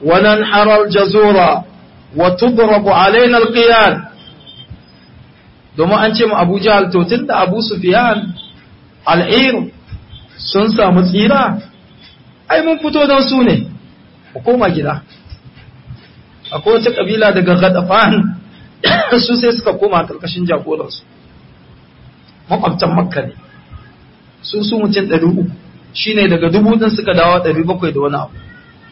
وننحر الجزور وتضرب علينا القيان domin an ce mu Abu Jahal to tunda Abu Sufyan al'ir sun samu tsira ai mun fito don su ne ku koma gida akwai wata kabila daga Gadafan su sai suka koma karkashin jagoransu makwabtan makka ne su su mutum ɗari uku shi ne daga dubu ɗin suka dawo ɗari bakwai da wani abu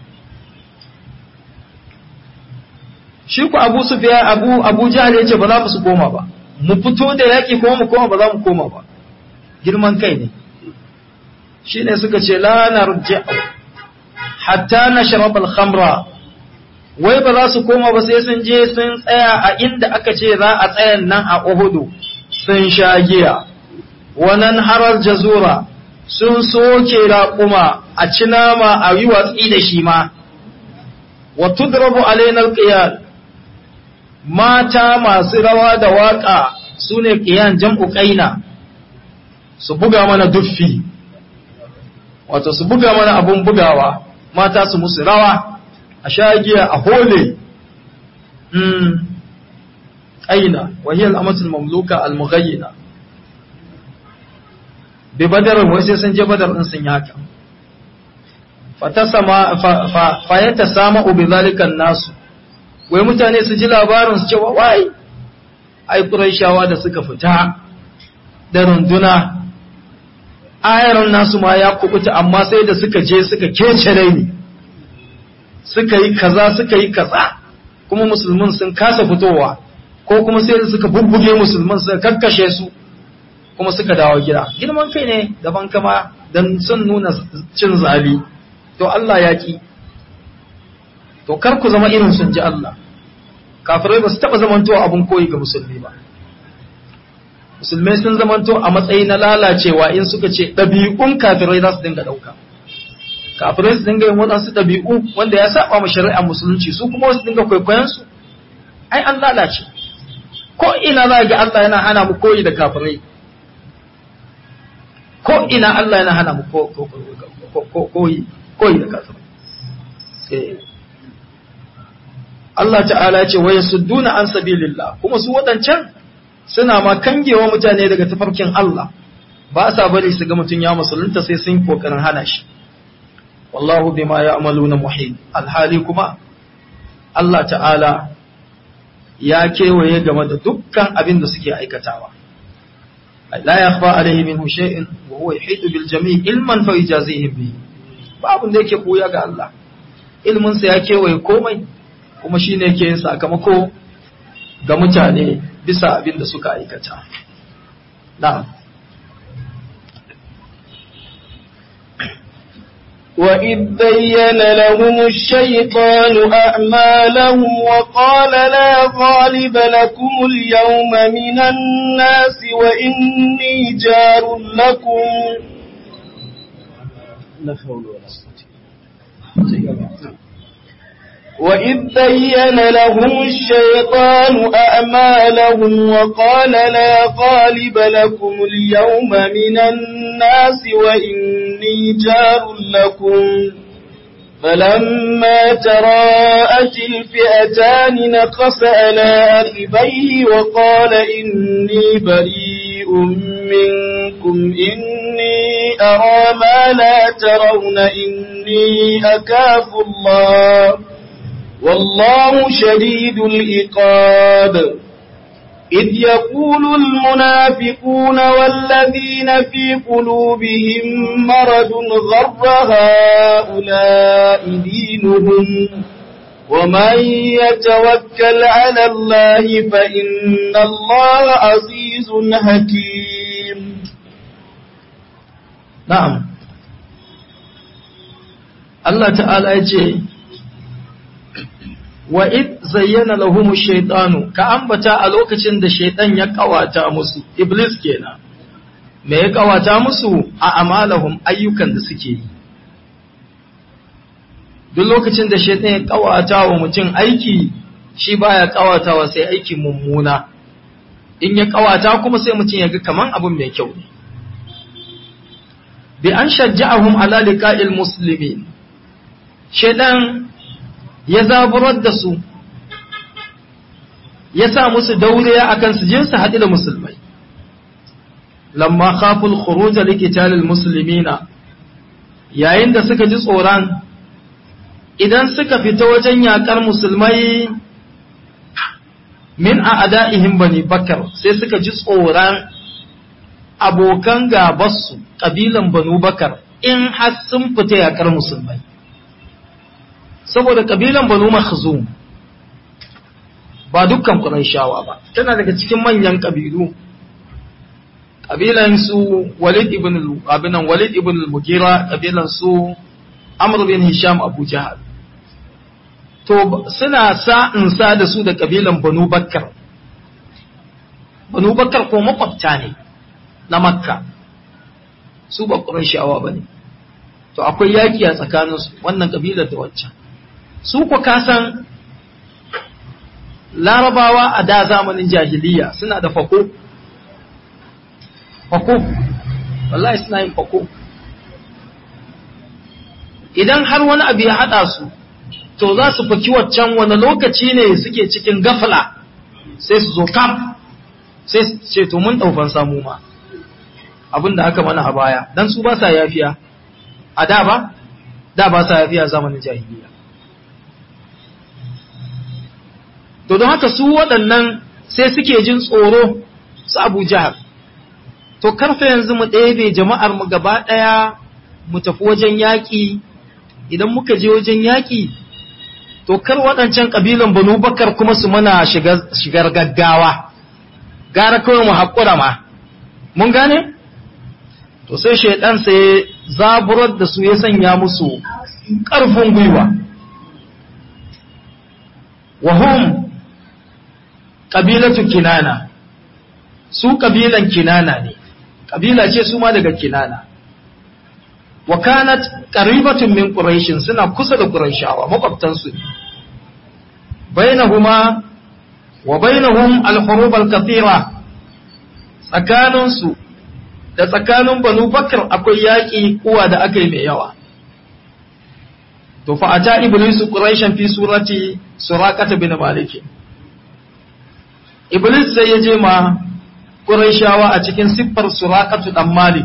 shi ku abu su fiye abu abu jihar ya ce ba za su koma ba mu fito da yaƙi kuma mu koma ba za mu koma ba girman kai ne shi ne suka ce lanar hatta na sharabal khamra wai ba za su koma ba sai sun je sun tsaya a inda aka ce za a tsayan nan a Uhudu sun sha giya wannan harar jazura sun soke raƙuma a ci nama a yi watsi da shi ma wa tudrabu alainar qiyal mata masu rawa da waƙa su ne ƙiyan jam'u ƙaina su buga mana duffi wato su buga mana abun bugawa mata su musu rawa a shagiya a hole aina wahiyar amatul mamluka al-mughayyina bi badar wai sai sun je badar din sun yaka fatasama fa yata sama bi zalikan nasu wai mutane su ji labarin su cewa wai ai quraishawa da suka fita da runduna ayaran nasu ma ya kubuta amma sai da suka je suka kece raini suka yi kaza suka yi kaza kuma musulmin sun kasa fitowa ko kuma sai da suka bubbuge musulman suka kakkashe su kuma suka dawo gida girman kai ne daban kama dan sun nuna cin zabi to Allah ya ki to kar ku zama irin sun ji Allah kafirai ba su taba zamantowa abun koyi ga musulmi ba musulmai sun zamanto a matsayi na lalacewa in suka ce ɗabi'un kafirai za su dinga ɗauka kafirai su dinga yin waɗansu ɗabi'u wanda ya saba ma shari'ar musulunci su kuma wasu dinga kwaikwayon su ai an lalace ko ina za ga Allah yana hana mu koyi da kafirai ko ina Allah yana hana mu koyi koyi da kafirai Allah ta'ala ya ce wa yasudduna an sabilillah kuma su waɗancan suna ma kangewa mutane daga tafarkin Allah ba sa bari su ga mutum ya musulunta sai sun kokarin hana shi wallahu bima ya'maluna muhit alhali kuma Allah ta'ala ya kewaye game da dukkan abin da suke aikatawa la yakhfa alaihi minhu shay'in wa huwa yuhitu bil jami' ilman fa yajazihim bi babu da yake koya ga Allah ilmin sa ya kewaye komai kuma shine yake yin sakamako ga mutane bisa abin da suka aikata na'am وإذ بين لهم الشيطان أعمالهم وقال لا غالب لكم اليوم من الناس وإني جار لكم لا حول ولا قوة وإذ بين لهم الشيطان أعمالهم وقال لا غالب لكم اليوم من الناس وإني جار لكم فلما تراءت الفئتان نقص على عقبيه وقال إني بريء منكم إني أرى ما لا ترون إني أكاف الله والله شديد العقاب إذ يقول المنافقون والذين في قلوبهم مرض غر هؤلاء دينهم ومن يتوكل على الله فإن الله عزيز حكيم نعم الله تعالى يجي wa id zayyana lahum shaytanu ka ambata a lokacin da shaytan ya kawata musu iblis kenan me ya kawata musu a amalahum ayyukan da suke yi duk lokacin da shaytan ya kawata wa mutum aiki shi baya kawatawa sai aiki mummuna in ya kawata kuma sai mutum ya ga kaman abun mai kyau ne bi an shajja'ahum ala liqa'il muslimin shaytan ya zaburar da su ya sa musu dauriya akan su je su haɗu da musulmai lamma khaful khuruj liqitalil muslimina yayin da suka ji tsoron idan suka fita wajen yakar musulmai min a ada'ihim bani bakar sai suka ji tsoron abokan gabarsu ƙabilan banu bakar in har sun fita yakar musulmai saboda ƙabilan banu makhzum ba dukkan Qurayshawa ba tana daga cikin manyan ƙabilu ƙabilan su Walid ibn abinan Walid ibn al-Mughira ƙabilan su Amr bin Hisham Abu Jahal to suna sa'in sa da su da ƙabilan Banu Bakkar Banu Bakkar ko makwabta ne na Makka su ba Qurayshawa bane to akwai yaki a tsakaninsu wannan ƙabilar da waccan su ku kasan larabawa a da zamanin jahiliya suna da fako fako wallahi suna yin fako idan har wani abu ya haɗa su to za su faki waccan wani lokaci ne suke cikin gafala sai su zo kam sai su ce to mun ɗaufan samu ma abin da aka mana a baya don su ba sa yafiya a da ba da ba sa yafiya zamanin jahiliya to don haka su waɗannan sai suke jin tsoro su abu jihar to karfe yanzu mu ɗebe jama'ar mu gaba ɗaya mu tafi wajen yaƙi idan muka je wajen yaƙi to kar waɗancan ƙabilan banu bakar kuma su mana shigar gaggawa gara kawai mu haƙura ma mun gane to sai shaidan sai zaburar da su ya sanya musu ƙarfin gwiwa wahum ƙabilatu kinana su ƙabilan kinana ne ƙabila ce su ma daga kinana wa kanat qaribatun min quraishin suna kusa da quraishawa makwabtansu ne bainahuma wa bainahum al-hurub al-kathira tsakaninsu da tsakanin banu bakar akwai yaƙi kuwa da aka yi mai yawa to fa ata iblisu quraishan fi surati suraqata bin maliki Iblis sai ya je ma Qurayshawa a cikin siffar Suraqatu dan Malik.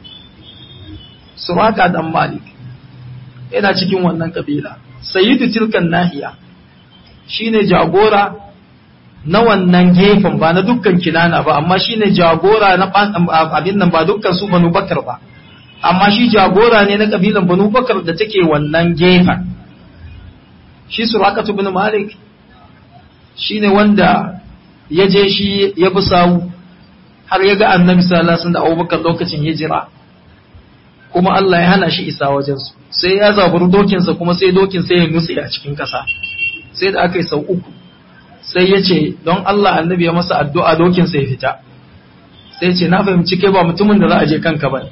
Suraqa dan Malik yana cikin wannan kabila. Sayyidu tilkan nahiya shine jagora na wannan gefen ba na dukkan kinana ba amma shine jagora na abin nan ba dukkan su Banu Bakar ba. Amma shi jagora ne na kabilan Banu Bakar da take wannan gefen. Shi Suraqatu bin Malik shine wanda ya je shi ya bi sawu har ya ga annabi sallallahu alaihi da abubakar lokacin hijira kuma Allah ya hana shi isa wajensu sai ya zaburi dokinsa kuma sai dokin sai ya nutse a cikin ƙasa sai da aka yi sau uku sai ya ce don Allah annabi ya masa addu'a dokinsa ya fita sai ya ce na fahimci kai ba mutumin da za a je kanka ba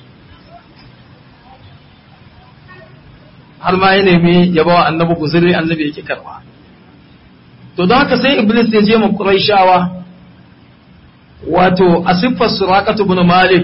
har ma ya nemi ya bawa annabi guzuri annabi yake karba to don haka sai iblis ya je ma quraishawa wato a siffar suraqatu ibn malik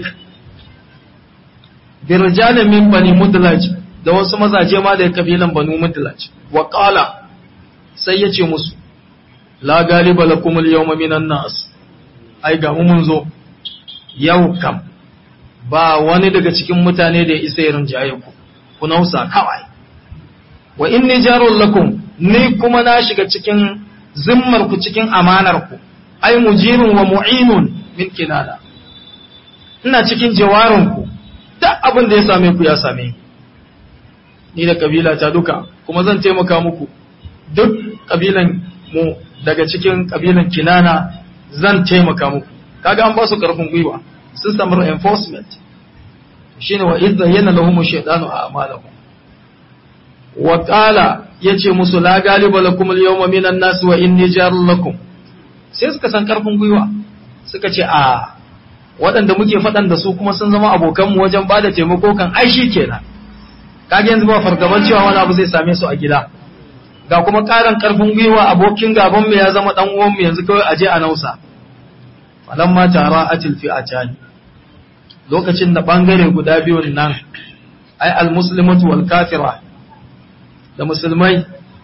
bi rijalin min bani mudlaj da wasu mazaje ma da kabilan banu mudlaj wa qala sai ya ce musu la galiba lakum al yawma minan nas ai ga mun zo yau kam ba wani daga cikin mutane da ya isa ya rinjaye ku ku nausa kawai wa inni jarul lakum ni kuma na shiga cikin zimmar ku cikin amanar ku ai mujirun wa mu'inun min kinana ina cikin jawarin ku duk abin da ya same ku ya same ni da kabila ta duka kuma zan taimaka muku duk kabilan mu daga cikin kabilan kinana zan taimaka muku kaga an ba su karfin gwiwa sun samu reinforcement shine wa idza yana lahum shaytanu a amalahum wa qala yace musu la galiba lakum al-yawma minan nas wa inni jarul lakum sai suka san karfin gwiwa suka ce a waɗanda muke faɗan da su kuma sun zama abokanmu wajen ba da taimako kan ai shi kenan kage yanzu ba fargaban cewa wani abu zai same su a gida ga kuma ƙarin karfin gwiwa abokin gaban mu ya zama dan uwan mu yanzu kawai aje a nausa falamma tara atil fi atani lokacin da bangare guda biyun nan ai almuslimatu wal kafira da musulmai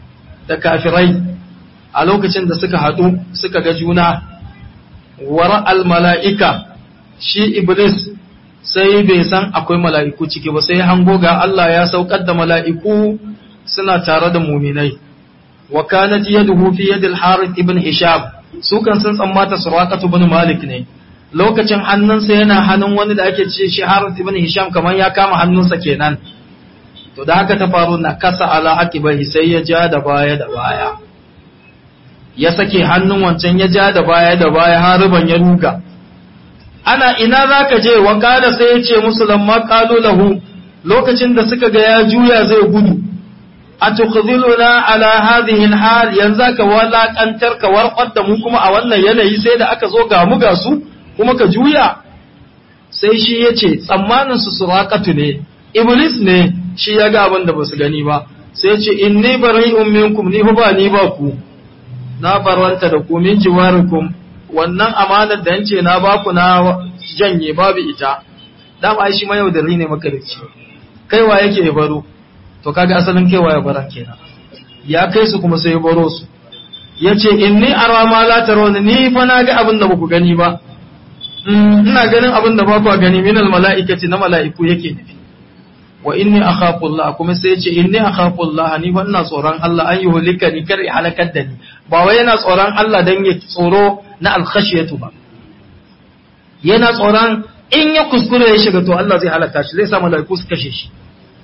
da kafirai a lokacin da suka haɗu suka ga juna wara al-mala'ika shi iblis sai bai san akwai mala'iku ciki ba sai hango ga Allah ya saukar da mala'iku suna tare da muminai wa kanat yaduhu fi yadil harith ibn hisham su kan sun tsammata suraqatu ibn malik ne lokacin hannunsa yana hannun wani da ake ce shi harith ibn hisham kamar ya kama hannunsa kenan to da haka ta faru na kasa ala aqibahi sai ya ja da baya da baya ya sake hannun wancan ya ja da baya da baya hariban ya ruga ana ina zaka je wa kada sai ya ce musu lamma qalu lahu lokacin da suka ga ya juya zai gudu atukhziluna ala hadhihi alhal yanzu ka walakantar ka warqar da mu kuma a wannan yanayi sai da aka zo ga mu ga su kuma ka juya sai shi yace tsammanin su suraqatu ne iblis ne shi ya ga abin da basu gani ba sai yace inni bari'un minkum ni ba ni ba ku na barwanta da ku min jiwarikum wannan amanar da yance na ba ku na janye babu ita dama ai shi ma yau da ne makarici kaiwa yake ya baro to kaga asalin kaiwa ya baran kenan ya kai su kuma sai ya baro su yace inni ara ma la tarawni ni fa na ga abin da baku gani ba ina ganin abin da ba ku gani min al mala'ikati na mala'iku yake nufi wa inni akhafu Allah kuma sai yace inni akhafu Allah ni fa ina tsoron Allah an yuhlika ni kar ya halakar da ni ba wai yana tsoron Allah dan ya tsoro na al khashiyatu ba yana tsoron in ya kuskure ya shiga to Allah zai halaka shi zai sa mala'iku su kashe shi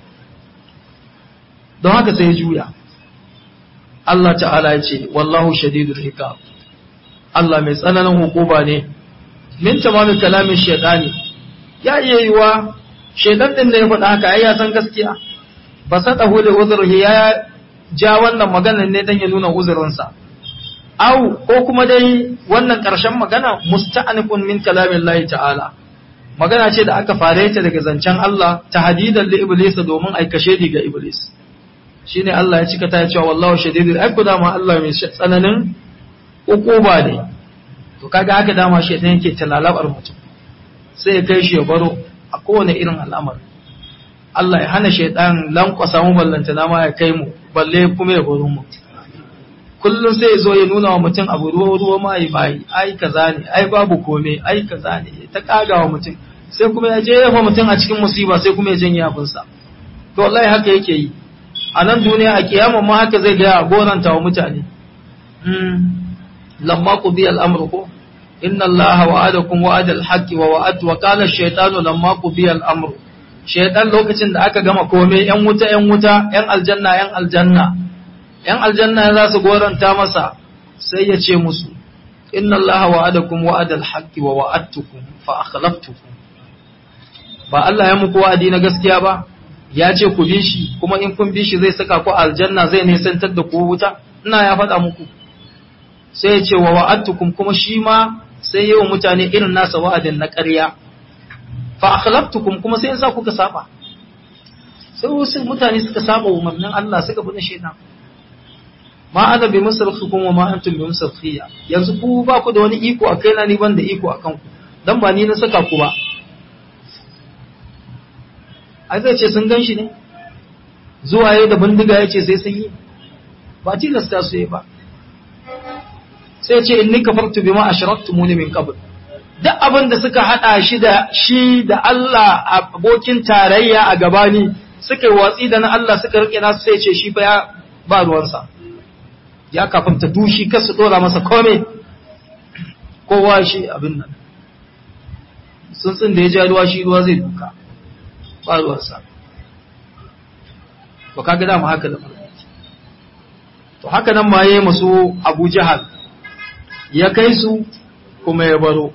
don haka sai ya juya Allah ta'ala ya ce wallahu shadidul hikam Allah mai tsananin hukuma ne min tamamin kalamin shaitani ya iya yiwa shaitan din da ya faɗa haka ai ya san gaskiya ba sa tahu da uzurhi ya ja wannan magana ne dan ya nuna uzurinsa au ko kuma dai wannan ƙarshen magana musta'anifun min kalamin Allah ta'ala magana ce da aka fare ta daga zancen Allah ta hadidan li iblis domin aikashe ga iblis shine Allah ya cika ta cewa wallahu shadidul ai dama Allah mai tsananin ukuba ne to kaga haka dama shaitan yake talalabar mutum sai ya kai shi ya baro a kowane irin al'amari Allah ya hana shaitan lankwasa mu ballanta na ma ya kai mu balle kuma ya baro mu kullum sai ya zo ya nuna wa mutum abu ruwa ruwa ma yi bayi ai kaza ne ai babu kome ai kaza ne ta kaga wa mutum sai kuma ya je ya fa mutum a cikin musiba sai kuma ya janye abinsa to wallahi haka yake yi a nan duniya a kiyama ma haka zai gaya goranta wa mutane lamma qudiya al-amru ko inna allaha wa'adakum wa'ada al-haqqi wa wa'adtu wa qala ash-shaytanu lamma qudiya al-amru shaytan lokacin da aka gama komai yan wuta yan wuta yan aljanna yan aljanna yan aljanna za su goranta masa sai ya ce musu inna allaha wa'adakum wa'ada al-haqqi wa wa'adtukum fa akhlaftukum ba Allah ya muku wa'adi na gaskiya ba ya ce ku bi shi kuma in kun bi shi zai saka ku aljanna zai nisantar da ku wuta ina ya faɗa muku sai ya ce wa wa'adtukum kuma shi ma sai yi wa mutane irin nasa wa'adin na ƙarya fa akhlaftukum kuma sai yasa kuka saba sai wasu mutane suka saba umarnin Allah suka bi na shaitan ma ana bi musarfikum wa ma antum bi musarfiya yanzu ku ba ku da wani iko a kaina ni ban da iko akan ku dan ba ni na saka ku ba ai zai ce sun gan shi ne zuwa yayi da bindiga ya ce sai sun yi ba tilasta su yi ba sai ce inni kafartu bima ashraktumuni min qabl duk abin da suka hada shi da shi da Allah abokin tarayya a gabani suka yi watsi da na Allah suka rike nasu sai ce shi fa ya ba ruwansa ya kafarta dushi kar su dora masa kome kowa shi abin nan tsuntsun da ya ja ruwa shi ruwa zai duka ba ruwansa to kaga da mu haka da to haka nan ma yayi musu Abu Jahal ya kai su kuma ya baro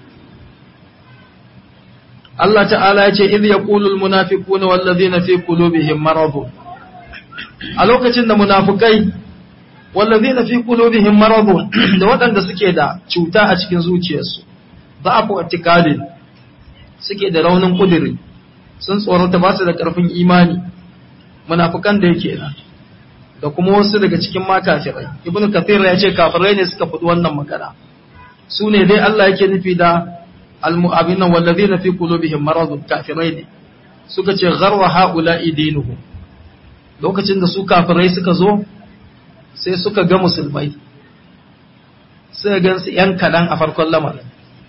Allah ta'ala ya ce idh yaqulu almunafiquna wallazina fi qulubihim marad a lokacin da munafikai wallazina fi qulubihim marad da waɗanda suke da cuta a cikin zuciyarsu da'afu i'tiqadin suke da raunin kudiri sun tsorata ba su da ƙarfin imani munafukan da yake nan da kuma wasu daga cikin makafirai ibnu kathir ya ce kafirai ne suka faɗi wannan magana su ne dai Allah yake nufi da almu'abina wallazina fi qulubihim maradun kafirai ne suka ce gharwa haula idinuhum lokacin da su kafirai suka zo sai suka ga musulmai sai gansu ‘yan kaɗan a farkon lamarin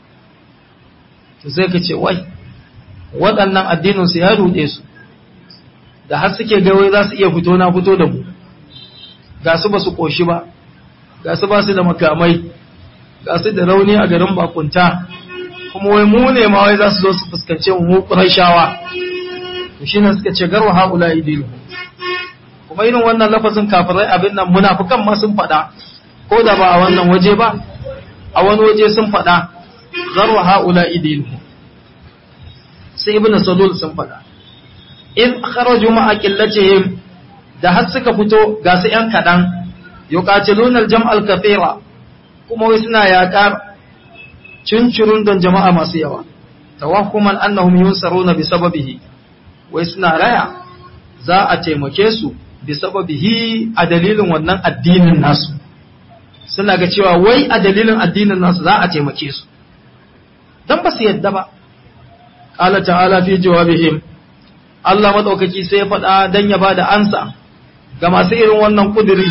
to sai ka ce wai waɗannan addininsu ya ruɗe su da har suke gawai za su iya fito na fito da mu ga su ba su ƙoshi ba ga su ba su da makamai ga su da rauni a garin bakunta kuma wai mu ne ma wai za su zo su fuskance mu mu ƙurashawa to shi ne suka ce garwa haula idilu kuma irin wannan lafazin kafirai abin nan munafukan ma sun faɗa ko da ba a wannan waje ba a wani waje sun faɗa garwa haula idilu sai ibnu salul sun faɗa in kharaju ma'a qillatihim da har suka fito ga su yan kadan yuqatiluna al-jam'al kathira kuma wai suna yaƙar cincirun don jama'a masu yawa tawahhuman annahum yunsaruna bi sababihi wai suna raya za a taimake su bi sababihi a dalilin wannan addinin nasu suna ga cewa wai a dalilin addinin nasu za a taimake su dan ba su yadda ba qala ta'ala fi jawabihim Allah madaukaki sai ya faɗa dan ya bada ansa ga masu irin wannan kuduri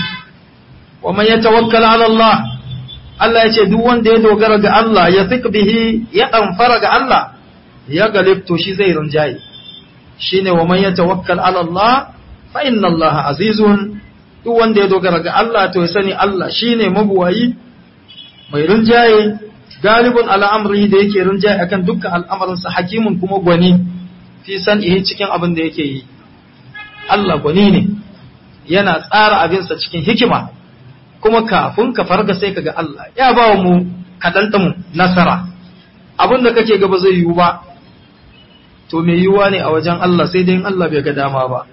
wa man yatawakkal ala Allah Allah ya ce duk wanda ya dogara ga Allah ya fiq bihi ya amfara ga Allah ya galib to shi zai rinjaye shine wa man yatawakkal ala Allah fa inna Allah azizun duk wanda ya dogara ga Allah to ya sani Allah shine mabuwayi mai rinjaye galibun ala amrihi da yake rinjaye akan dukkan al'amarinsa hakimun kuma gwani fi san'ihi cikin abin da yake yi Allah gwani ne yana tsara abinsa cikin hikima kuma kafin ka farga sai kaga Allah ya ba mu kaɗan mu nasara abin da kake gaba zai yiwu ba to mai yiwuwa ne a wajen Allah sai dai in Allah bai ga dama ba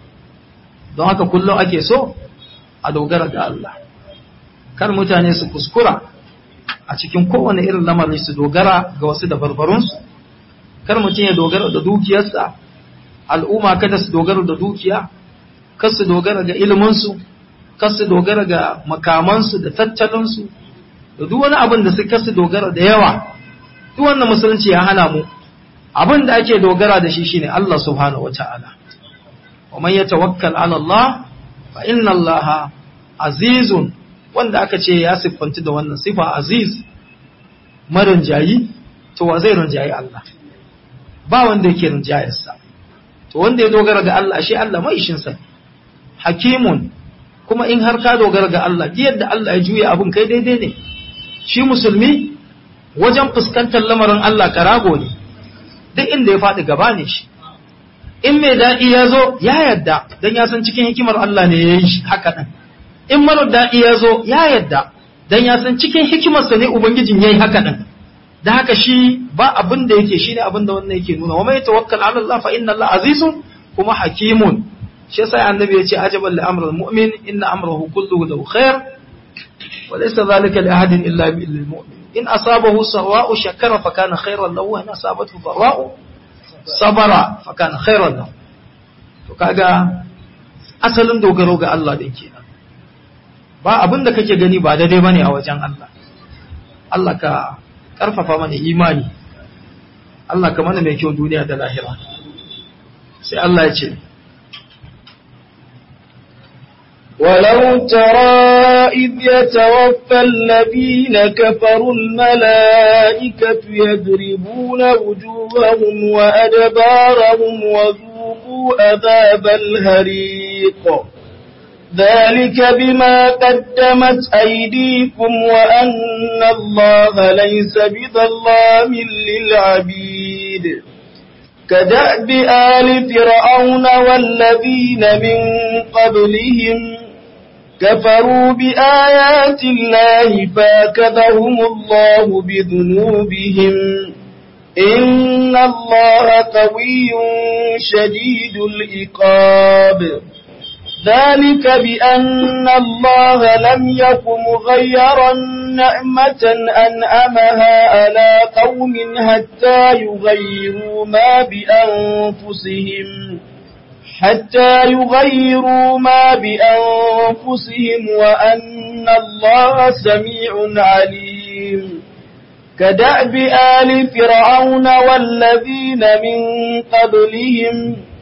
don haka kullum ake so a dogara ga Allah kar mutane su kuskura a cikin kowane irin lamarin su dogara ga wasu da barbarunsu kar mutum ya dogara da dukiyarsa al'umma kada su dogara da dukiya kar su dogara ga iliminsu kar su dogara ga makamansu da tattalinsu da duk wani abin da su kar su dogara da yawa duk wannan musulunci ya hana mu abin da ake dogara da shi shine Allah subhanahu wata'ala wa man yatawakkal ala Allah fa inna Allah azizun wanda aka ce ya siffanci da wannan sifa aziz marin jayi to wa zai rinjayi Allah ba wanda yake rinjayarsa to wanda ya dogara ga Allah shi Allah mai ishin sa hakimun kuma in har ka dogara ga Allah yadda Allah ya juya abun kai daidai ne shi musulmi wajen fuskantar lamarin Allah karago ne duk inda ya faɗi gaba ne shi in mai daɗi ya zo ya yadda don ya san cikin hikimar Allah ne ya yi shi haka ɗin in marar daɗi ya zo ya yadda don ya san cikin hikimarsa ne ubangijin ya yi haka ɗin da haka shi ba abin da yake shi ne abin da wannan yake nuna wa mai tawakkal ala Allah fa inna Allah azizun kuma hakimun shi yasa annabi ya ce ajaban li amrul mu'min inna amrahu kulluhu lahu khair wa laysa dhalika li ahadin illa bil mu'min in asabahu sawa'u shakara fa kana khairan lahu wa in asabathu dharra'u sabara fa kana khairan lahu to kaga asalin dogaro ga Allah din kenan ba abin da kake gani ba daidai bane a wajen Allah Allah ka karfafa mana imani Allah ka mana mai kyau duniya da lahira sai Allah ya ce ولو ترى إذ يتوفى الذين كفروا الملائكة يضربون وجوههم وأدبارهم وذوقوا عذاب الهريق ذلك بما قدمت أيديكم وأن الله ليس بظلام للعبيد كدأب آل فرعون والذين من قبلهم كفروا بآيات الله فاكذهم الله بذنوبهم إن الله قوي شديد الإقاب ذلك بأن الله لم يك مغيرا نعمة أنأمها على قوم حتى يغيروا ما بأنفسهم حتى يغيروا ما بأنفسهم وأن الله سميع عليم كدأب آل فرعون والذين من قبلهم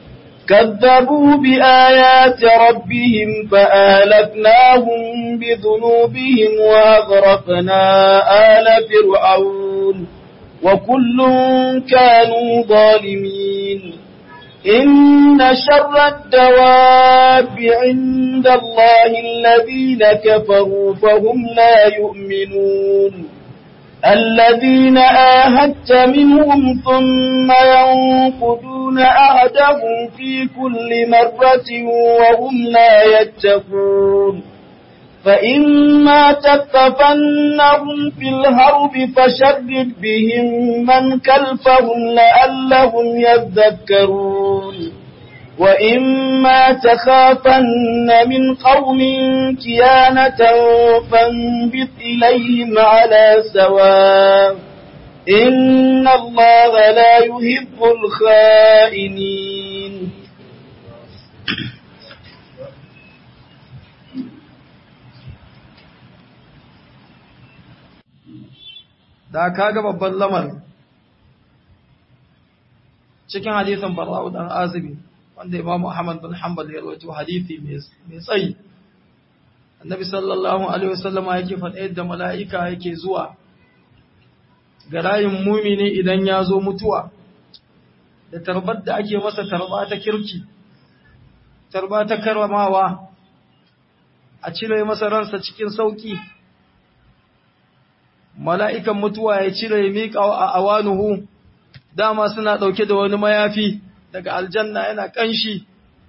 كذبوا بآيات ربهم فآلفناهم بذنوبهم وأغرقنا آل فرعون وكل كانوا ظالمين إن شر الدواب عند الله الذين كفروا فهم لا يؤمنون الذين آهدت منهم ثم ينقضون أهدهم في كل مرة وهم لا يتقون فإما تثقفنهم في الهرب فشرد بهم من كلفهم لعلهم يذكرون وإما تخافن من قوم كيانة فانبت إليهم على سواء إن الله لا يحب الخائنين da kaga babban lamarin cikin hadisin bara'u dan azibi wanda imamu ahmad bin hanbal ya rawaito hadisi mai tsayi annabi sallallahu alaihi wasallam yake faɗa yadda mala'ika yake zuwa ga rayin mumini idan ya zo mutuwa da tarbar da ake masa tarba ta kirki tarba ta karamawa a cire masa ransa cikin sauki mala'ikan mutuwa ya cire ya miƙa a awanuhu dama suna ɗauke da wani mayafi daga aljanna yana ƙanshi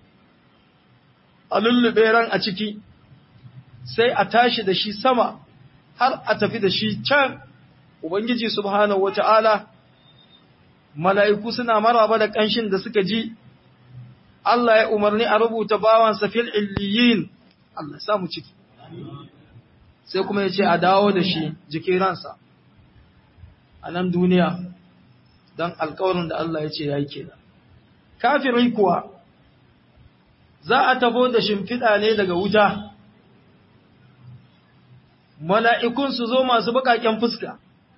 a lullube ran a ciki sai a tashi da shi sama har a tafi da shi can Ubangiji subhanahu wata'ala mala'iku suna maraba da ƙanshin da suka ji Allah ya umarni a rubuta bawansa fil illiyin Allah samu ciki sai kuma ya ce a dawo da shi jikin ransa a nan duniya don alkawarin da Allah ya ce ya yi kenan. Kafirai kuwa za a tabo da shimfiɗa ne daga wuta, mala'ikun su zo masu buƙaƙen fuska,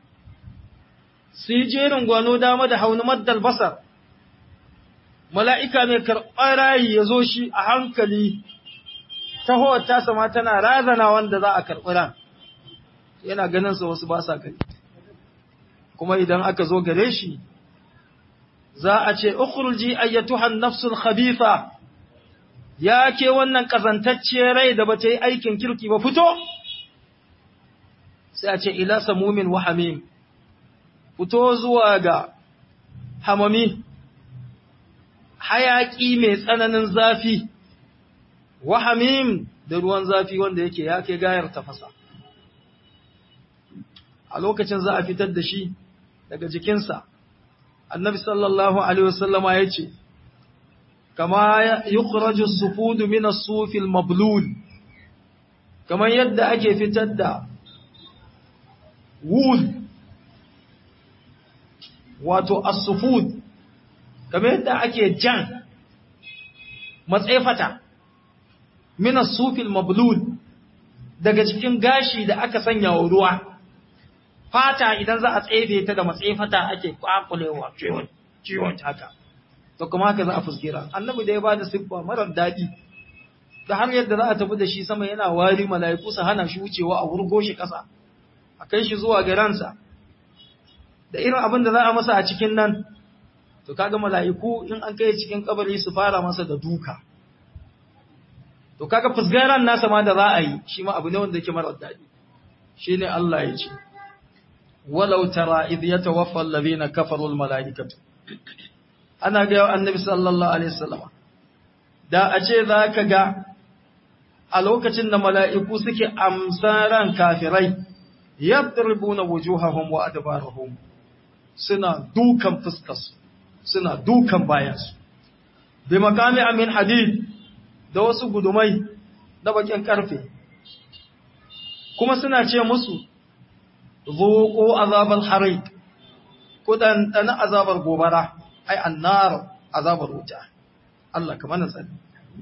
su yi jerin gwano dama da hauni maddal basar, mala'ika mai karɓar rayi ya zo shi a hankali tahowar tasa ma tana razana wanda za a karɓi ran yana ganin sa wasu ba sa gani kuma idan aka zo gare shi za a ce ukhruji ayyatuha an-nafsul khabitha ya ke wannan kazantacciyar rai da bata yi aikin kirki ba fito sai a ce ila samumin wa hamim fito zuwa ga hamami hayaki mai tsananin zafi wa hamim da ruwan zafi wanda yake ya kai gayar tafasa a lokacin za a fitar da shi daga jikinsa annabi sallallahu alaihi wasallama ya ce kama yukhraju sufudu min as-sufi al-mablul kamar yadda ake fitar da wool wato as-sufud kamar yadda ake jan matsefata min as-sufi al-mablul daga cikin gashi da aka sanya wa ruwa fata idan za a tsefe ta da matsefata ake kwakulewa ciwon ciwon haka to kuma haka za a fuskira annabi da ya bada siffa marar dadi da har yadda za a tafi da shi sama yana wari mala'iku su hana shi wucewa a wurgo shi kasa a kai shi zuwa ga ransa da irin abin da za a masa a cikin nan to kaga mala'iku in an kai cikin kabari su fara masa da duka to kaga fusgaran nasa ma da za a yi shi ma abu ne wanda yake marar dadi shine Allah ya ce walau tara idh yatawaffa alladhina kafaru almalaikatu ana ga annabi sallallahu alaihi wasallam da a ce zaka ga a lokacin da mala'iku suke amsaran kafirai yadribuna wujuhahum wa adbarahum suna dukan fuskarsu suna dukan bayansu bi makami amin hadid da wasu gudumai da bakin karfe kuma suna ce musu zuqu azabal hariq kudan dan azabar gobara ai annar azabar wuta Allah kamar nan sani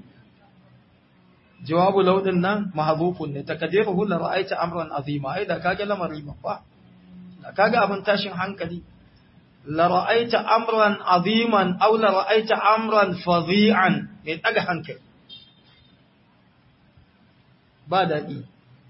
jawabu laudin nan mahdhufun ne takdiruhu la ra'aita amran azima ai da kage lamari babba da kage abin tashin hankali la ra'aita amran aziman aw la ra'aita amran fadhi'an mai daga hankali ba daɗi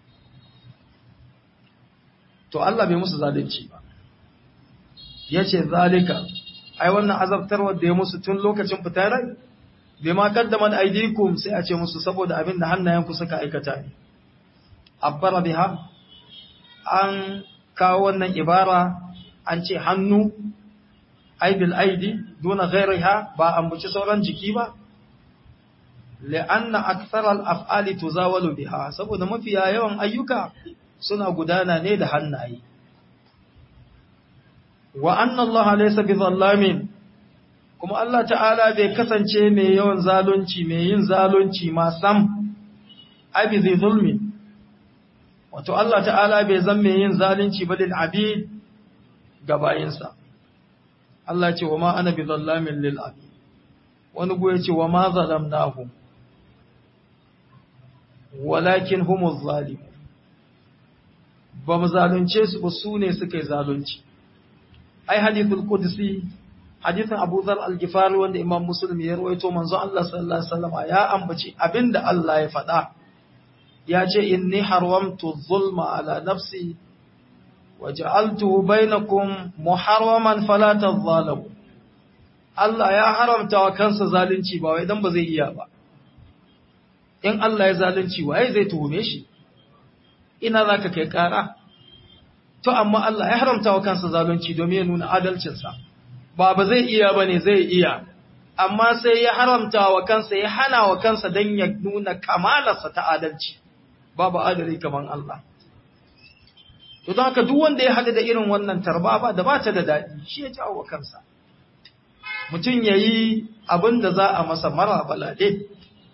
to Allah bai musu zalunci ba yace zalika ai wannan azabtarwar da ya musu tun lokacin fitar rai bai ma kaddaman aidikum sai a ce musu saboda abin da hannayenku suka aikata ne abbara biha an kawo wannan ibara an ce hannu aibil aidi duna ghairiha ba an buci sauran jiki ba la'anna akthar al-af'ali tuzawalu biha saboda mafiya yawan ayyuka suna gudana ne da hannaye wa anna Allah laysa bizallamin kuma Allah ta'ala bai kasance mai yawan zalunci mai yin zalunci ma sam abi zai zulmi wato Allah ta'ala bai zan mai yin zalunci ba lil abid ga bayinsa Allah ce wa ma ana bi zallamin lil abid wani goye ce wa ma zalamnahum walakin humuz zalimun ba mu zalunce su ba su ne suka yi zalunci ai hadithul qudsi hadithin Abu Dhar al-Ghifari wanda Imam Muslim ya rawaito manzo Allah sallallahu alaihi wasallam ya ambaci abinda Allah ya faɗa ya ce inni haramtu zulma ala nafsi wa ja'altuhu bainakum muharraman fala tadhalamu Allah ya haramta wa kansa zalunci ba wai dan ba zai iya ba in Allah ya zalunci waye zai tuhume shi ina zaka kai kara to amma Allah ya haramta wa kansa zalunci domin ya nuna adalcinsa ba ba zai iya ba ne zai iya amma sai ya haramta wa kansa ya hana wa kansa don ya nuna kamalarsa ta adalci babu adali kamar Allah to don haka duk wanda ya haɗu da irin wannan tarba ba da ba ta da daɗi shi ya jawo wa kansa mutum ya yi abin da za a masa mara balade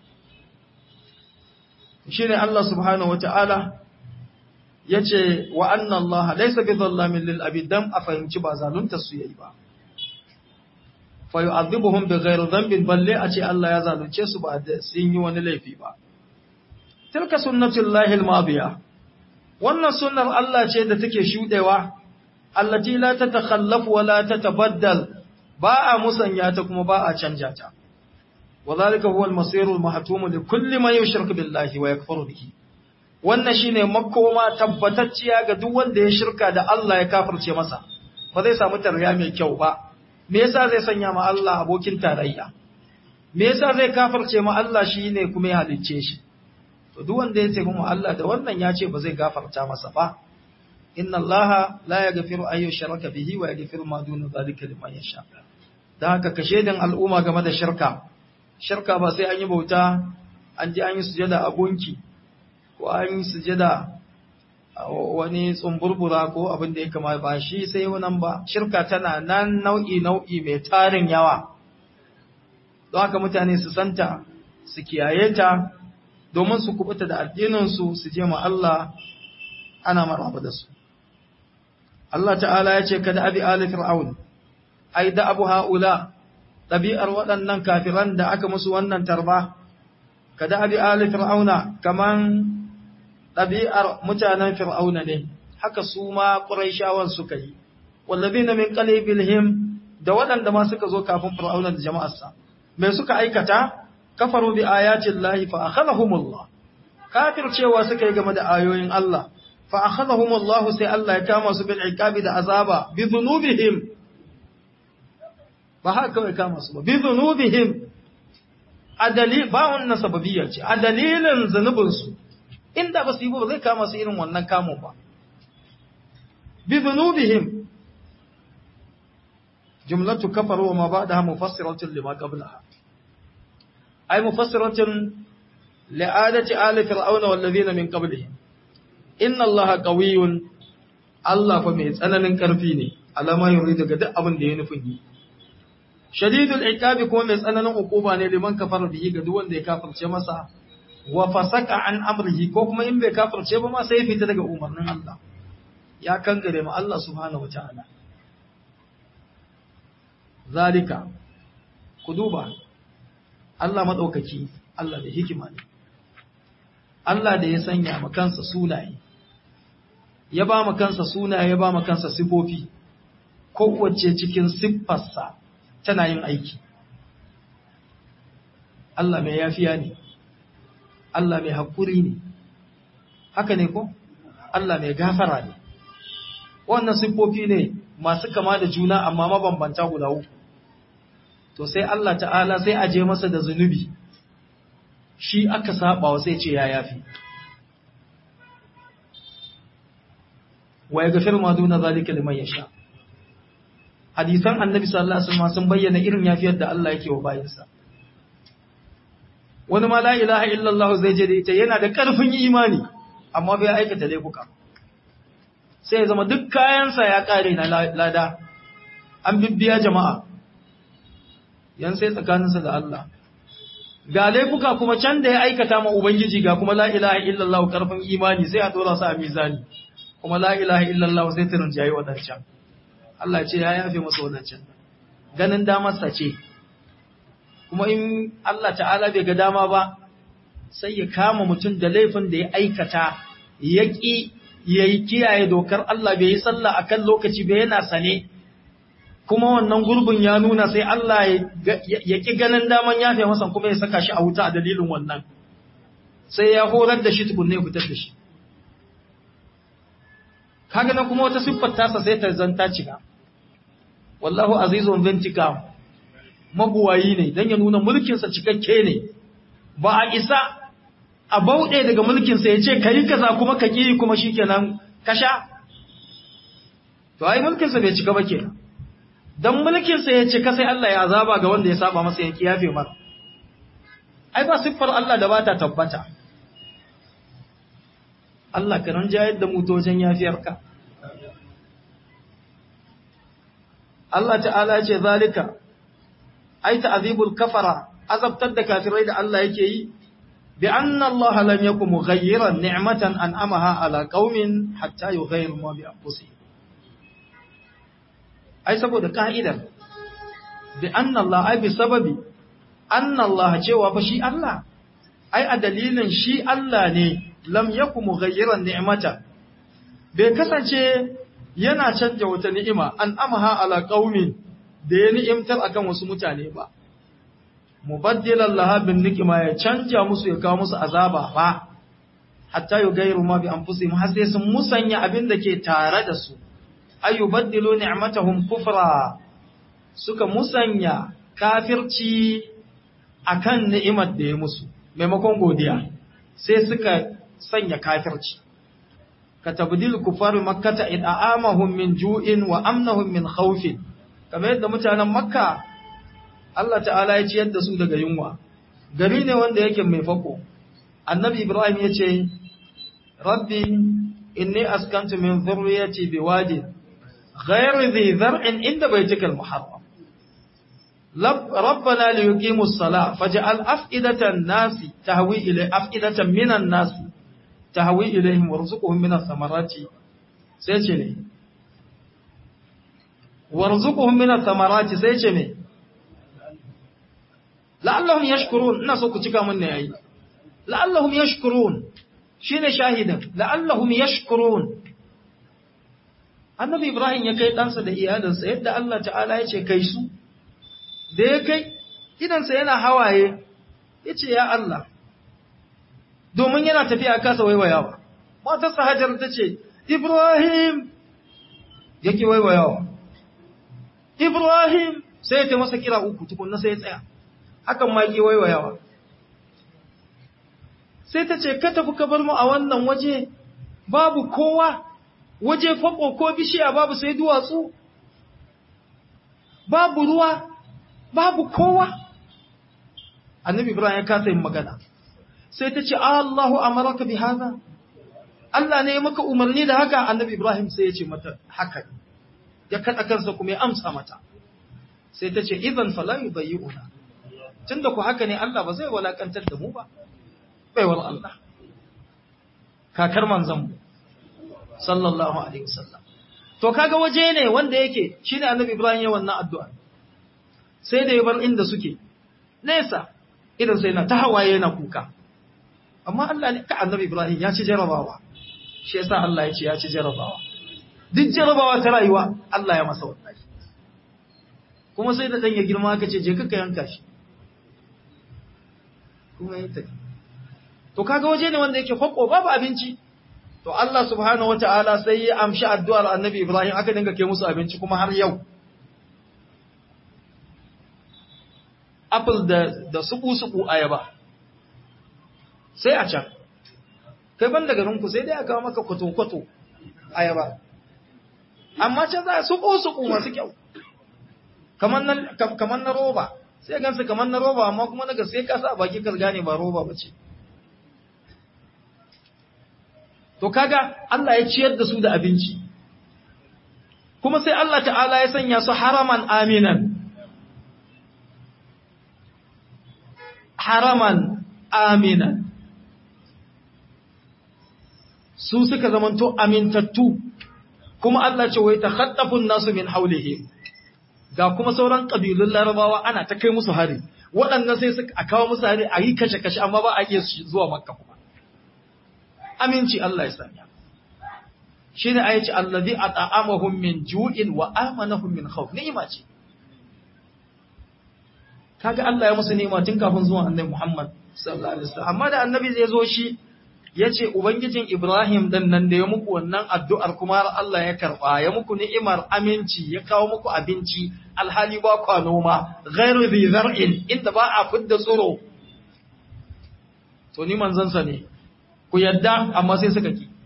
shi ne Allah subhanahu wa ta'ala ya ce wa annan Allah laisa bi zallamin lil abidan a fahimci ba zalunta su yayi ba fa yu'adhibuhum bi ghairi dhanbin balle a ce Allah ya zalunce su ba da sun yi wani laifi ba tilka sunnatullahi al-madiya wannan sunnar Allah ce da take shudewa allati la tatakhallafu wa la tatabaddal ba a musanya ta kuma ba a canja ta وذلك هو المصير المحتوم لكل من يشرك بالله ويكفر به wannan shine makoma tabbatacciya ga duk wanda ya shirka da Allah ya kafirce masa ba zai samu tarayya mai kyau ba me yasa zai sanya ma Allah abokin tarayya me yasa zai kafirce ma Allah shine kuma ya halicce shi to duk wanda ya ce mu Allah da wannan ya ce ba zai gafarta masa ba inna Allah la yaghfiru an yushraka bihi wa yaghfiru ma duna zalika liman yasha dan haka kashe din al'umma game da shirka shirka ba sai an yi bauta an ji an yi sujada a gunki ko an yi sujada wani tsumburbura ko abin da ya kama ba shi sai wannan ba shirka tana nan nau'i nau'i mai tarin yawa don haka mutane su santa su kiyaye ta domin su kubuta da addininsu su je ma Allah ana maraba da su Allah ta'ala ya ce kada abi ali fir'aun ai da abu haula ɗabi'ar waɗannan kafiran da aka musu wannan tarba, kada abi ali fir'auna kaman ɗabi'ar mutanen fir'auna ne, haka su ma ƙuraishawan suka yi, wallabi na min bilhim da waɗanda ma suka zo kafin fir'auna da jama'arsa. Mai suka aikata, kafaru bi ayatin lahi fa akhadhahumullah. Kafir cewa suka yi game da ayoyin Allah, fa akhadhahumullah sai Allah ya kama su bil iqabi da azaba bi dhunubihim ba haka kawai kama su ba bi zunubihim a dalil ba wannan sababiyya ce a dalilin zunubin su inda ba su yi ba zai kama su irin wannan kamo ba bi zunubihim jumlatu kafaru wa ma ba'daha mufassiratun lima qablaha ay mufassiratun li'adati ali fir'auna wal ladina min qablihim inna allaha qawiyyun Allah fa mai tsananin karfi ne alama yuri daga duk abin da ya nufin yi shadidul iqabi kuma mai tsananin hukuma ne liman kafara bihi ga duk wanda ya kafirce masa wa fasaka an amrihi ko kuma in bai kafirce ba ma sai fita daga umarnin Allah ya kangare ma Allah subhanahu wataala zalika ku duba Allah madaukaki Allah da hikima ne Allah da ya sanya ma kansa sunaye ya ba ma kansa sunaye ya ba ma kansa sifofi kowace cikin siffarsa tana yin aiki Allah mai yafiya ne Allah mai haƙuri ne haka ne ko Allah mai gafara ne wannan siffofi ne masu kama da juna amma mabambanta guda uku to sai Allah ta'ala sai aje masa da zunubi shi aka saba wa sai ce ya yafi wa yaghfir ma duna zalika liman yasha hadisan annabi sallallahu alaihi wasallam sun bayyana irin yafiyar da Allah yake wa bayinsa wani ma la ilaha illallah zai je da ita yana da karfin imani amma bai aikata laifuka sai ya zama duk kayansa ya kare na lada an bibbiya jama'a yan sai tsakaninsa da Allah ga laifuka kuma can da ya aikata ma ubangiji ga kuma la ilaha illallah karfin imani sai a dora su a mizani kuma la ilaha illallah sai ta rinjaye wadancan Allah ce ya yafe masa wadancan ganin damarsa ce kuma in Allah ta'ala bai ga dama ba sai ya kama mutum da laifin da ya aikata ya ƙi ya yi kiyaye dokar Allah bai yi sallah akan lokaci bai yana sane kuma wannan gurbin ya nuna sai Allah ya ƙi ganin daman yafe masa kuma ya saka shi a wuta a dalilin wannan sai ya horar da shi tukunne ya fitar da shi kaga nan kuma wata siffar tasa sai ta zanta cika wallahu azizun bintika mabuwayi ne dan ya nuna mulkinsa cikakke ne ba a isa a bauɗe daga mulkinsa ya ce ka yi kaza kuma ka ƙi kuma shi kenan kasha to ai mulkinsa bai cika ba ke don mulkinsa ya cika sai Allah ya azaba ga wanda ya saba masa ya kiyafe mara ai ba siffar Allah da ba ta tabbata Allah ka nan jayar da mutocin yafiyarka Allah ta'ala ce zalika ai ta'azibul kafara azabtar da kafirai da Allah yake yi bi anna Allah lam yakum mughayyiran ni'matan an'amaha ala qaumin hatta yughayyiru ma bi anfusihim ai saboda ka'idar bi anna Allah ai bi sababi anna Allah cewa fa shi Allah ai a dalilin shi Allah ne lam yakum mughayyiran ni'matan bai kasance yana canja wata ni'ima an'amaha ala qaumin da ya ni'imtar akan wasu mutane ba mubaddilan laha bin nikima ya canja musu ya kawo musu azaba ba hatta yugayru ma bi anfusihim har sai sun musanya abin da ke tare da su ayubaddilu ni'matahum kufra suka musanya kafirci akan ni'imar da ya musu maimakon godiya sai suka sanya kafirci katabdil kufar makkata id'amahum min ju'in wa amnahum min khawfin kamar yadda mutanen makka Allah ta'ala ya ciyar da su daga yunwa gari ne wanda yake mai fako annabi ibrahim ya ce rabbi inni askantu min dhurriyyati biwadin ghayri dhi zar'in inda baytikal muharram ربنا ليقيموا الصلاة فجعل أفئدة الناس تهوي إلى أفئدة من الناس تهوي إليهم وارزقهم من الثمرات سيجني warzuquhum min ath-thamarati sai ce me la'allahum yashkurun ina so ku cika mun ne yayi la'allahum yashkurun shine shahidan la'allahum yashkurun annabi ibrahim ya kai ɗansa da iyalinsa yadda Allah ta'ala ya ce kai su da ya kai idansa yana hawaye ya ce ya Allah domin yana tafiya kasa waiwayawa matarsa hajar ta ce ibrahim yake waiwayawa ibrahim sai ya ta masa kira uku tukunna sai ya tsaya hakan ma ke waiwayawa sai ta ce ka tafi ka bar mu a wannan waje babu kowa waje fako ko bishiya babu sai duwatsu babu ruwa babu kowa annabi ibrahim ya kasa yin magana sai ta ce Allahu amaraka bi hada Allah ne ya maka umarni da haka annabi ibrahim sai ya ce mata haka ya kada kansa kuma ya amsa mata sai ta ce idan fala yubayyuna tunda ku haka ne Allah ba zai walakantar da mu ba baiwar Allah kakar manzon mu sallallahu alaihi wasallam to kaga waje ne wanda yake shine annabi ibrahim ya wannan addu'a sai da ya bar inda suke nesa idan sai na ta hawaye yana kuka amma Allah ne ka annabi Ibrahim ya ci jarabawa shi yasa Allah ya ce ya ci jarabawa duk jarabawa ta rayuwa Allah ya masa wallahi kuma sai da ɗan ya girma aka ce je ka yanka shi kuma ya tafi to kaga waje ne wanda yake fako babu abinci to Allah subhanahu wataala sai ya amshi addu'ar Annabi Ibrahim aka dinga kai musu abinci kuma har yau apple da da suku suku ayaba sai a can kai ban daga rinku sai dai aka maka kwato kwato ayaba amma can za suku suku masu kyau kamar na kamar na roba sai gansu kamar na roba amma kuma daga sai ka sa baki ka gane ba roba bace To kaga Allah ya ciyar da su da abinci, kuma sai Allah ta'ala ya sanya su haraman aminan. Haraman aminan. Su suka zamanto amintattu, kuma Allah ce wai ta haɗafin nasu min haulihi. Ga kuma sauran ƙabilun larabawa ana ta kai musu hari, waɗannan sai suka kawo musu hari a yi kashe-kashe amma ba a iya zuwa makka kuma. aminci Allah ya sanya. Shi ne ayaci allazi a ta'amahun min ju'in wa amanahun min khawf ni'ima ce. Kaga Allah ya musu ni'ima tun kafin zuwan annabi Muhammad sallallahu alaihi wasallam. Amma da annabi zai zo shi ya ce Ubangijin Ibrahim dan nan da ya muku wannan addu'ar kuma har Allah ya karɓa, ya muku ni'imar aminci, ya kawo muku abinci, alhali ba kwa noma, ghairu zai zar'in, inda ba a fidda tsoro. To ni manzansa ne, ku yadda amma sai suka ki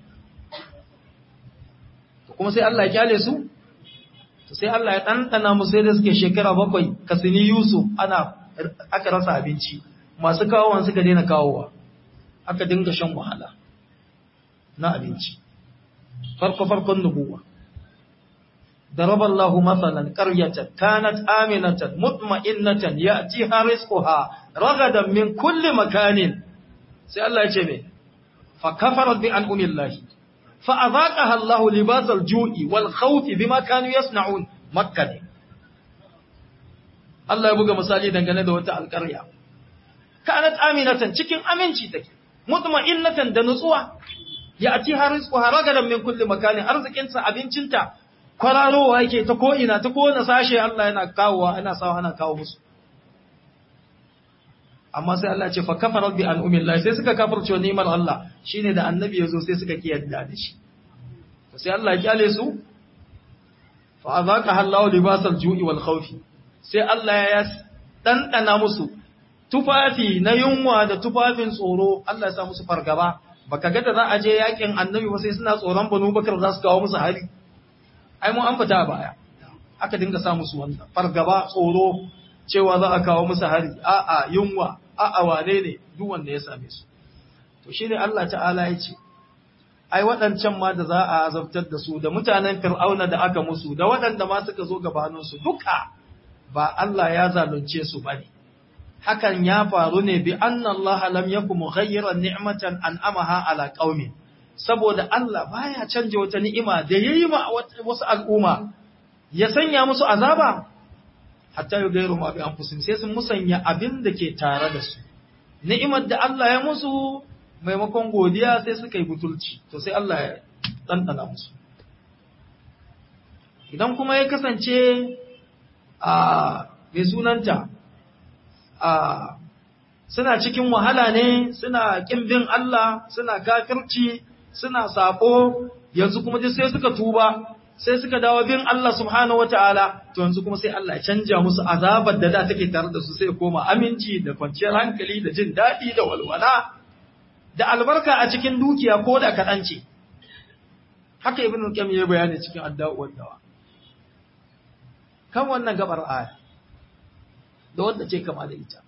kuma sai Allah ya kyale su to sai Allah ya ɗanɗana musu sai da suke shekara bakwai kasini Yusuf ana aka rasa abinci masu kawowa suka daina kawowa aka dinga shan wahala na abinci farko farkon nubuwa ضرب الله مثلا قرية كانت آمنة مطمئنة يأتيها رزقها رغدا من كل مكان سي الله يجمع فكفرت بأنعم الله فأذاقها الله لباس الجوع والخوف بما كانوا يصنعون مكة ne Allah ya buga misali dangane da wata alƙarya kanat aminatan cikin aminci take mutma'innatan da nutsuwa ya ati harizqu haragadan min kulli makanin arzikinta abincinta kwararowa yake ta ko ina ta ko na sashe Allah yana kawowa ana sawa ana kawo musu amma sai Allah ce fa kafarat bi an'umillah sai suka kafirce ni'mar Allah shine da annabi yazo sai suka kiyarda da shi to sai Allah ya kyale su fa azaqa Allahu libasal ju'i wal khawfi sai Allah ya dandana musu tufafi na yunwa da tufafin tsoro Allah ya sa musu fargaba baka ga da za a je yakin annabi ba sai suna tsoron banu bakar za su kawo musu hari ai mun an fita baya aka dinga sa musu wannan fargaba tsoro cewa za a kawo musu hari a'a yunwa a'a wane ne duk wanda ya same su to shine Allah ta'ala ya ce ai waɗancan ma da za a azabtar da su da mutanen fir'auna da aka musu da waɗanda ma suka zo gabanin su duka ba Allah ya zalunce su bane hakan ya faru ne bi anna Allah lam yakum mughayyiran ni'matan an'amaha ala qaumin saboda Allah baya canje wata ni'ima da yayi ma wasu al'umma ya sanya musu azaba hatta yi gairu ma bi anfusihim sai sun musanya abin da ke tare da su ni'imar da Allah ya musu maimakon godiya sai suka yi butulci to sai Allah ya ɗanɗana musu idan kuma ya kasance a mai sunanta a suna cikin wahala ne suna ƙin bin Allah suna kafirci suna saƙo yanzu kuma sai suka tuba sai suka dawo bin Allah subhanahu wataala to yanzu kuma sai Allah ya canja musu azabar da da take tare da su sai koma aminci da kwanciyar hankali da jin daɗi da walwala da albarka a cikin dukiya ko da kaɗan ce haka ibn qayyim ya bayani cikin adda'u dawa kan wannan gabar aya da wanda ce kama da ita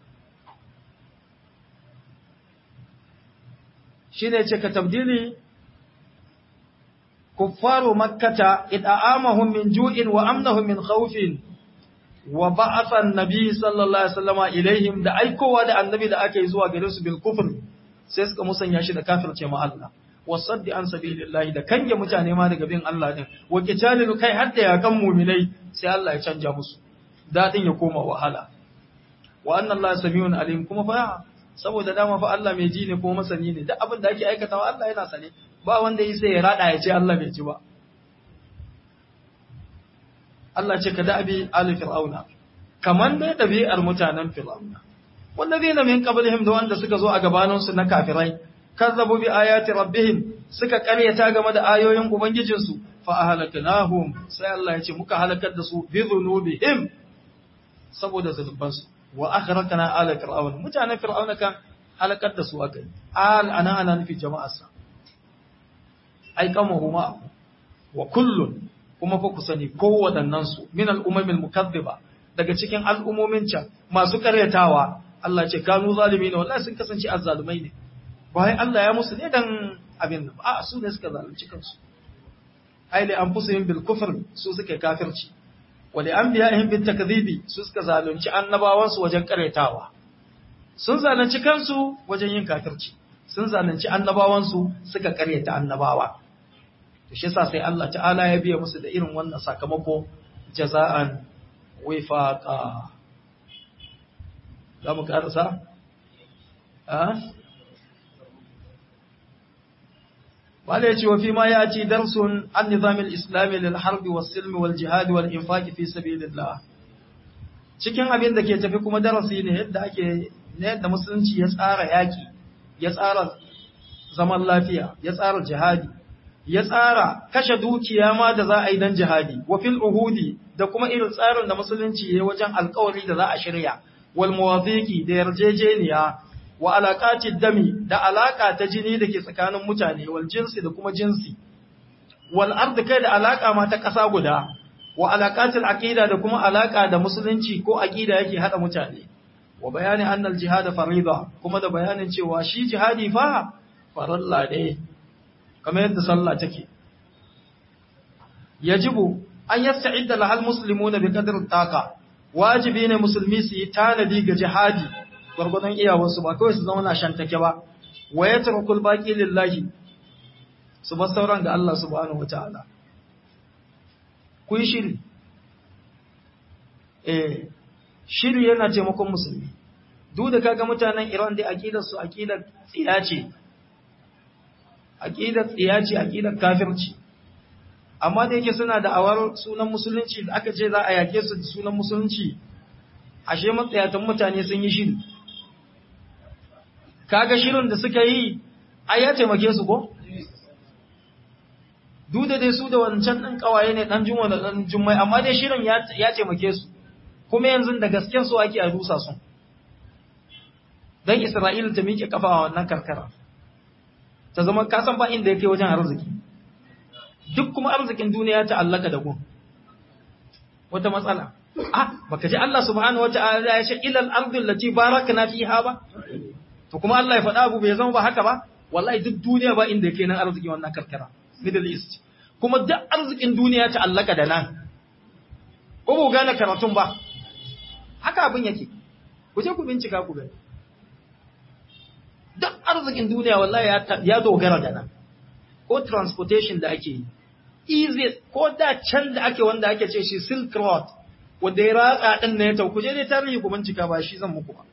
shine ce ka tabdili كفار مكة إطعامهم من جوع وأمنهم من خوف وبعث النبي صلى الله عليه وسلم إليهم da aikowa da annabi da aka yi zuwa gare su bil kufr sai suka musanya shi da kafirce ma Allah wasaddi an sabilillahi da kange mutane ma daga bin Allah din wa qitalil kai har da yakan mu'minai sai Allah ya canja musu dadin ya koma wahala wa anna Allah samiyun alim kuma fa saboda dama fa Allah mai ji ne ko masani ne duk abin da ake aikatawa Allah yana sane ba wanda yi sai ya rada ya ce Allah bai ji ba Allah ce ka da abi ali fir'auna kaman dai ɗabi'ar mutanen fir'auna wallazina min qablihim da wanda suka zo a gabanin su na kafirai kazzabu bi ayati rabbihim suka karyata game da ayoyin ubangijinsu fa ahlaknahum sai Allah ya ce muka halakar da su bi dhunubihim saboda zunubansu wa akhrajna ala fir'aun mutanen fir'auna kan halakar da su akai al ana ana nufi jama'arsa ai kamahu ma wa kullun kuma fa ku sani kowaɗannan su min al'ummil mukazziba daga cikin al'ummomin can masu karyatawa Allah ce kanu zalimi ne wallahi sun kasance azzalumai ne bayan Allah ya musu ne dan abin nan a su ne suka zalunci kansu ai li anfusihim bil kufr su suka kafirci wa li anbiya'ihim bit takdhibi su suka zalunci annabawan su wajen karyatawa sun zalunci kansu wajen yin kafirci sun zalunci annabawan su suka karyata annabawa to shi yasa sai Allah ta'ala ya biya musu da irin wannan sakamako jaza'an wifaqa za mu karasa wale ce wa fi ma ya ci darsun an nizamin islami lil harbi was silmi wal jihadi wal infaqi fi sabilillah cikin abin da ke tafi kuma darasi ne yadda ake ne yadda musulunci ya tsara yaki ya tsara zaman lafiya ya tsara jihadi ya tsara kashe dukiya ma da za a yi dan jihadi wa fil uhudi da kuma irin tsarin da musulunci ya wajen alkawari da za a shirya wal muwafiqi da yarjejeniya wa alaqati dami da alaka ta jini da ke tsakanin mutane wal jinsi da kuma jinsi wal ardi kai da alaka ma ta kasa guda wa alaqatil aqida da kuma alaka da musulunci ko aqida yake hada mutane wa bayani annal jihad farida kuma da bayanin cewa shi jihadi fa faralla ne kamar yadda sallah take yajibu an yasta'idda lahal muslimuna bi qadri taqa wajibi ne musulmi su yi tanadi ga jihadi gwargwadon iyawarsu ba kawai su zama na shantake ba wa ya tarkul baqi lillahi su bar sauran ga Allah subhanahu wataala ku yi shiri eh shiri yana taimakon musulmi duk da kaga mutanen Iran dai aqidar su aqidar tsiya ce aqidar tsiya ce aqidar kafirci amma da yake suna da awar sunan musulunci da aka ce za a yake su da sunan musulunci ashe matsayatan mutane sun yi shiri kaga shirin da suka yi ai ya taimake su ko duk da dai su da wancan ɗan ƙawaye ne ɗan juma da ɗan jummai amma dai shirin ya taimake su kuma yanzu da gasken su ake a rusa su don isra'ila ta miƙe kafa a wannan karkara ta zama kasan ba inda ya kai wajen arziki duk kuma arzikin duniya ta allaka da gun wata matsala ah baka ji Allah subhanahu wata'ala ya ce ilal ardi allati barakna fiha ba to kuma Allah ya faɗa abu bai zama ba haka ba wallahi duk duniya ba inda yake nan arziki wannan karkara middle east kuma duk arzikin duniya ta allaka da nan ko ba gane karatun ba haka abin yake ku je ku bincika ku gani duk arzikin duniya wallahi ya dogara da nan ko transportation da ake yi easy ko da can da ake wanda ake ce shi silk road wanda ya ratsa din ne ta ku je dai tarihi ku bincika ba shi zan muku ba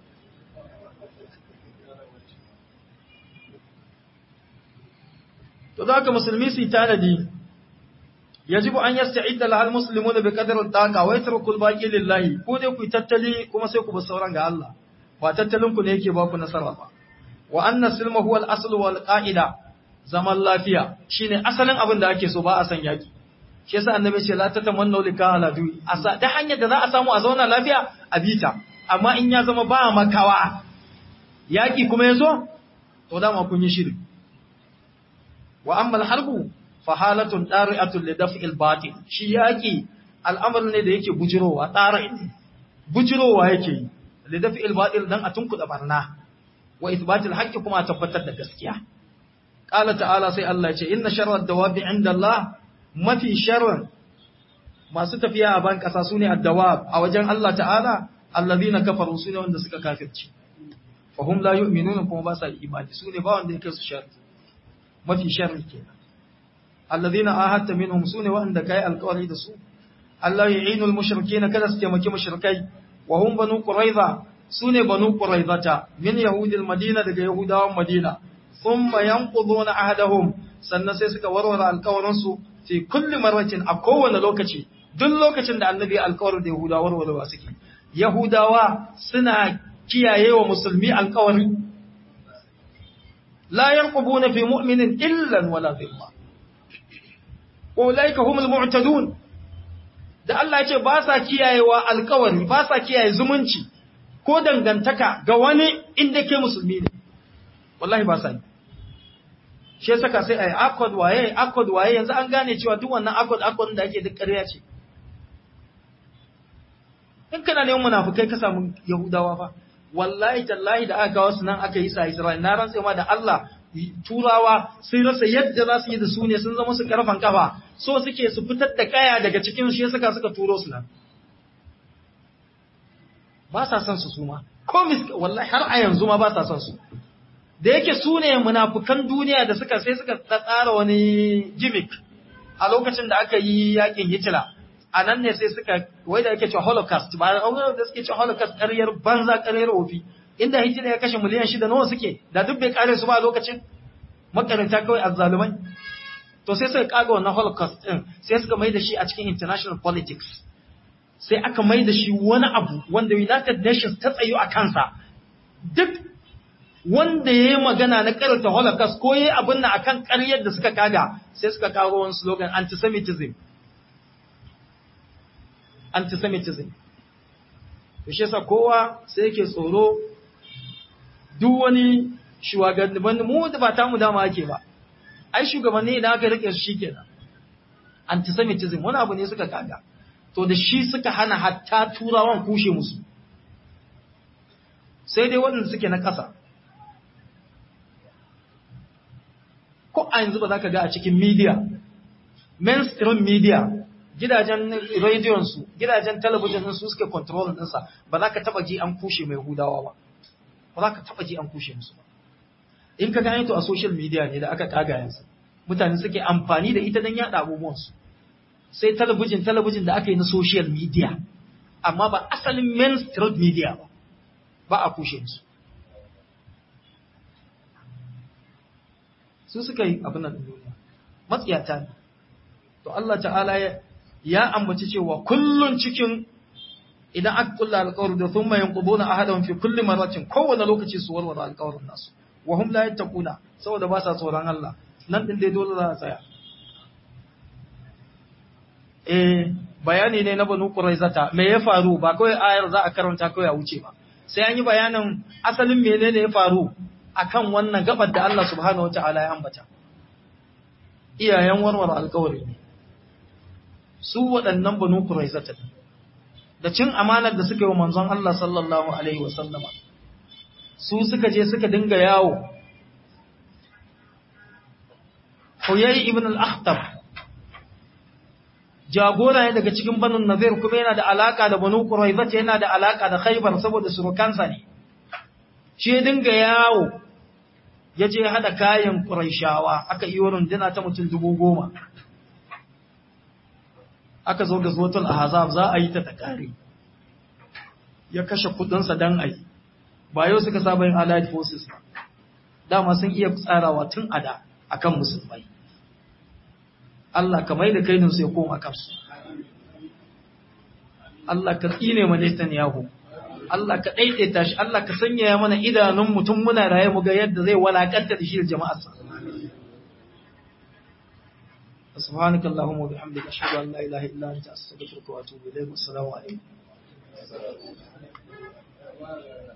to da haka musulmi su tanadi yajibu an yasta'idda lahal muslimuna bi qadri al-taqa wa yatruku al-baqi lillahi ko dai ku tattali kuma sai ku bar sauran ga Allah ba tattalin ku ne yake ba ku nasara ba wa anna silma huwa al-asl wal qa'ida zaman lafiya shine asalin abin da ake so ba a san yaki shi yasa annabi ce la tatamannu lika ala du'i asa da hanyar da za a samu a zauna lafiya a bita amma in ya zama ba makawa yaki kuma yazo to dama kun yi shiri wa amma al-harbu fa halatun dari'atun li daf'il batil shi yaki al'amarin ne da yake bujirowa tsara ne bujirowa yake li daf'il batil dan a tunkuda barna wa ithbatil haqqi kuma a tabbatar da gaskiya qala ta'ala sai Allah ya ce inna sharra dawabi inda Allah mafi sharran masu tafiya a ban kasa sune ad-dawab a wajen Allah ta'ala alladhina kafaru sune wanda suka kafirci fahum la yu'minuna kuma ba sa imani sune ba wanda yake su sharri mafi sharri kenan alladhina ahadta minhum sune wanda kai alƙawari da su Allah yu'inul mushrikeena kada su taimaki mushrikai wa hum banu quraiza sune banu quraizata min yahudil madina daga yahudawan madina thumma yanquduna ahdahum sannan sai suka warware alƙawarin su fi kulli marratin a kowane lokaci duk lokacin da annabi alkawarin da yahudawa warwarewa suke yahudawa suna kiyaye wa musulmi alkawari la yanqubuna fi mu'minin illa wala dhimma ulaika humul mu'tadun da Allah ya ce ba sa kiyayewa alkawari ba sa kiyaye zumunci ko dangantaka ga wani inda ke musulmi ne wallahi ba sa yi shi ya saka sai a yi akod waye akod waye yanzu an gane cewa duk wannan akod akod da ake duk ƙarya ce in kana neman munafukai ka samu yahudawa fa wallahi tallahi da aka kawo su nan aka yi sa Isra'il na rantse ma da Allah turawa sun rasa yadda za su yi da su ne sun zama su karfan kafa so suke su fitar da kaya daga cikin shi suka suka turo su nan ba sa son su suma ko wallahi har a yanzu ma ba sa son su da yake su ne munafukan duniya da suka sai suka tsara wani gimmick a lokacin da aka yi yakin Hitler a nan ne sai suka wai da ake cewa holocaust ba a da suke cewa holocaust ƙaryar banza ƙaryar ofi inda Hitler ya kashe miliyan shida nawa suke da duk bai kare su ba a lokacin makaranta kawai azzalumai to sai suka kaga wannan holocaust din sai suka mai da shi a cikin international politics sai aka mai da shi wani abu wanda United Nations ta tsayo a kansa duk wanda ya yi magana na karanta holocaust ko ya yi abin na akan karyar da suka kaga sai suka kawo wani slogan antisemitism antisemitism to shi yasa kowa sai yake tsoro duk wani shugabanni mu da ba ta mu dama ake ba ai shugabanni idan aka rike su shikenan antisemitism wani abu ne suka kaga to da shi suka hana hatta turawan kushe musu sai dai waɗanda suke na ƙasa ko a yanzu ba za ka ga a cikin media mainstream media gidajen radiyonsu gidajen talabijin su suke control ɗinsa ba za ka taɓa ji an kushe mai hudawa ba ba za ka taɓa ji an kushe musu ba in ka gane to a social media ne da aka kaga yanzu mutane suke amfani da ita don yaɗa abubuwansu sai talabijin talabijin da aka yi na social media amma ba asalin mainstream media ba ba a kushe su su suka yi abin nan duniya matsiyata ne to Allah ta'ala ya ambaci cewa kullun cikin idan aka kulla alƙawari da thumma yanquduna ahadan fi kulli marratin kowane lokaci su warware alƙawarin nasu wa hum la yattaquna saboda ba sa tsoron Allah nan din dai dole za a tsaya eh bayani ne na banu quraizata me ya faru ba kawai ayar za a karanta kawai a wuce ba sai an yi bayanin asalin menene ya faru akan wannan gabar da Allah subhanahu wataala ya ambata iyayen warware alƙawari ne su waɗannan banu quraizata da cin amanar da suka yi wa manzon Allah sallallahu alaihi wasallama su suka je suka dinga yawo Huyay ibn al-Akhtab jagora ne daga cikin banu Nazir kuma yana da alaka da banu Quraiza yana da alaka da Khaybar saboda surukansa ne shi ya dinga yawo ya je hada kayan Quraishawa aka yi runduna ta mutum dubu goma aka zo ga zuwatul ahzab za a yi ta takari ya kashe kudinsa dan ai ba yau suka saba yin allied forces dama sun iya tsarawa tun ada akan musulmai Allah ka mai da kainin su ya koma kansu Allah ka tsine ma Netanyahu Allah ka daidaita shi Allah ka sanya mana idanun mutum muna raye mu ga yadda zai walakanta da shi da jama'arsa سبحانك اللهم وبحمدك أشهد أن لا إله إلا أنت أستغفرك وأتوب إليك والسلام عليكم